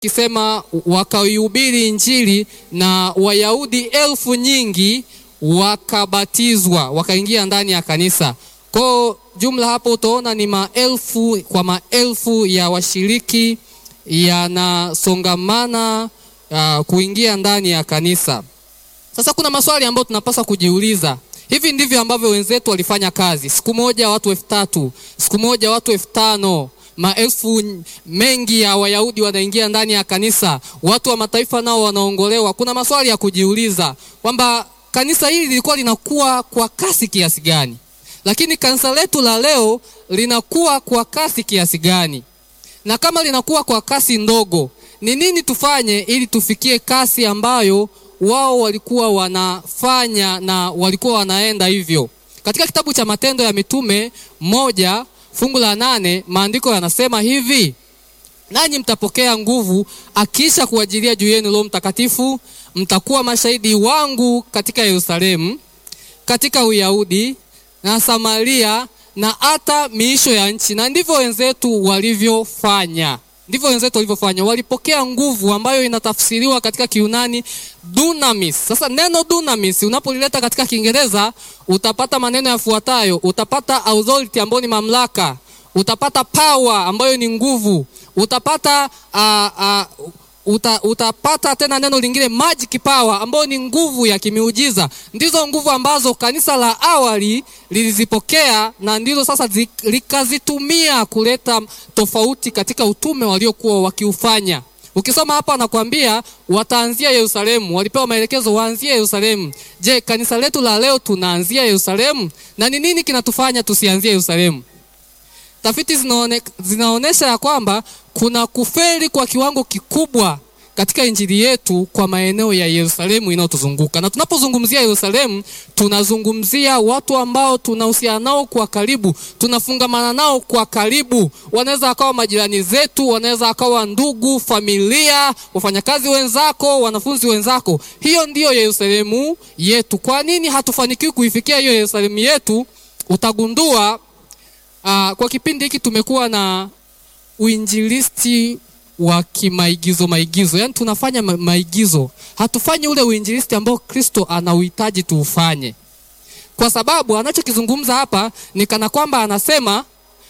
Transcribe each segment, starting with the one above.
kisema wakaihubiri Injili na Wayahudi elfu nyingi wakabatizwa wakaingia ndani ya kanisa. Kwa jumla hapo utaona ni maelfu kwa maelfu ya washiriki yanasongamana uh, kuingia ndani ya kanisa. Sasa kuna maswali ambayo tunapaswa kujiuliza. Hivi ndivyo ambavyo wenzetu walifanya kazi. Siku moja watu elfu tatu, siku moja watu elfu tano, maelfu mengi ya Wayahudi wanaingia ndani ya kanisa, watu wa mataifa nao wanaongolewa. Kuna maswali ya kujiuliza kwamba kanisa hili lilikuwa linakuwa kwa kasi kiasi gani, lakini kanisa letu la leo linakuwa kwa kasi kiasi gani? Na kama linakuwa kwa kasi ndogo, ni nini tufanye ili tufikie kasi ambayo wao walikuwa wanafanya na walikuwa wanaenda hivyo. Katika kitabu cha Matendo ya Mitume moja fungu la nane maandiko yanasema hivi: nanyi mtapokea nguvu akiisha kuajilia juu yenu Roho Mtakatifu, mtakuwa mashahidi wangu katika Yerusalemu, katika Uyahudi na Samaria na hata miisho ya nchi. Na ndivyo wenzetu walivyofanya ndivyo wenzetu walivyofanya. Walipokea nguvu ambayo inatafsiriwa katika Kiunani dunamis. Sasa neno dunamis unapolileta katika Kiingereza utapata maneno yafuatayo: utapata authority ambayo ni mamlaka, utapata power ambayo ni nguvu, utapata uh, uh, uta, utapata tena neno lingine magic power ambayo ni nguvu ya kimiujiza. Ndizo nguvu ambazo kanisa la awali lilizipokea na ndizo sasa zi, likazitumia kuleta tofauti katika utume waliokuwa wakiufanya. Ukisoma hapa anakuambia wataanzia Yerusalemu, walipewa maelekezo waanzie Yerusalemu. Je, kanisa letu la leo tunaanzia Yerusalemu? Na ni nini kinatufanya tusianzie Yerusalemu? Tafiti zinaone, zinaonesha ya kwamba kuna kufeli kwa kiwango kikubwa katika injili yetu kwa maeneo ya Yerusalemu inayotuzunguka. Na tunapozungumzia Yerusalemu, tunazungumzia watu ambao tunahusiana nao kwa karibu, tunafungamana nao kwa karibu. Wanaweza wakawa majirani zetu, wanaweza wakawa ndugu, familia, wafanyakazi wenzako, wanafunzi wenzako. Hiyo ndiyo Yerusalemu yetu. Kwa nini hatufanikiwi kuifikia hiyo Yerusalemu yetu? Utagundua uh, kwa kipindi hiki tumekuwa na uinjilisti wa kimaigizo maigizo, yaani tunafanya ma maigizo, hatufanyi ule uinjilisti ambao Kristo anauhitaji tuufanye, kwa sababu anachokizungumza hapa ni kana kwamba anasema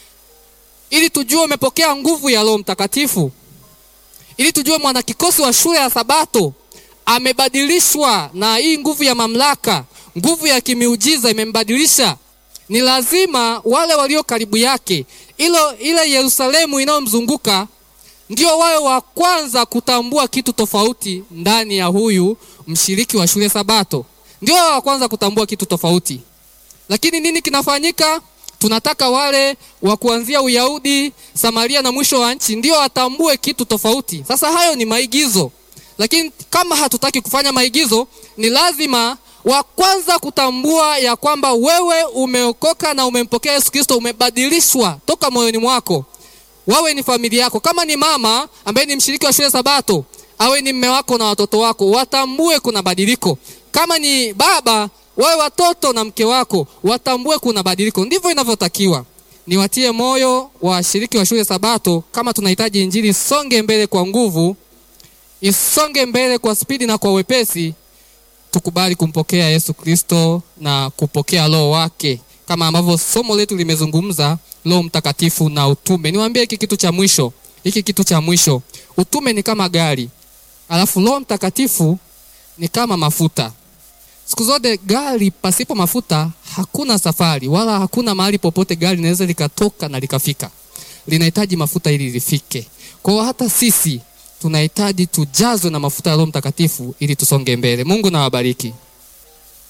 ili tujue umepokea nguvu ya Roho Mtakatifu, ili tujue mwanakikosi wa shule ya Sabato amebadilishwa na hii nguvu ya mamlaka, nguvu ya kimiujiza imembadilisha ni lazima wale walio karibu yake, ilo ile Yerusalemu inayomzunguka ndio wawe wa kwanza kutambua kitu tofauti ndani ya huyu mshiriki wa shule Sabato, ndio wawe wa kwanza kutambua kitu tofauti. Lakini nini kinafanyika? Tunataka wale wa kuanzia Uyahudi, Samaria na mwisho wa nchi ndio watambue kitu tofauti. Sasa hayo ni maigizo, lakini kama hatutaki kufanya maigizo, ni lazima wa kwanza kutambua ya kwamba wewe umeokoka na umempokea Yesu Kristo, umebadilishwa toka moyoni mwako. Wawe ni familia yako, kama ni mama ambaye ni mshiriki wa shule Sabato, awe ni mme wako na watoto wako, watambue kuna badiliko. Kama ni baba, wawe watoto na mke wako, watambue kuna badiliko. Ndivyo inavyotakiwa. Niwatie moyo washiriki wa shule Sabato, kama tunahitaji injili isonge mbele kwa nguvu, isonge mbele kwa spidi na kwa wepesi tukubali kumpokea Yesu Kristo na kupokea roho wake kama ambavyo somo letu limezungumza, Roho Mtakatifu na utume. Niwaambie hiki kitu cha mwisho, hiki kitu cha mwisho, utume ni kama gari, alafu Roho Mtakatifu ni kama mafuta. Siku zote gari pasipo mafuta hakuna safari, wala hakuna mahali popote gari linaweza likatoka na likafika. Linahitaji mafuta ili lifike. Kwa hiyo hata sisi tunahitaji tujazwe na mafuta ya Roho Mtakatifu ili tusonge mbele. Mungu na wabariki.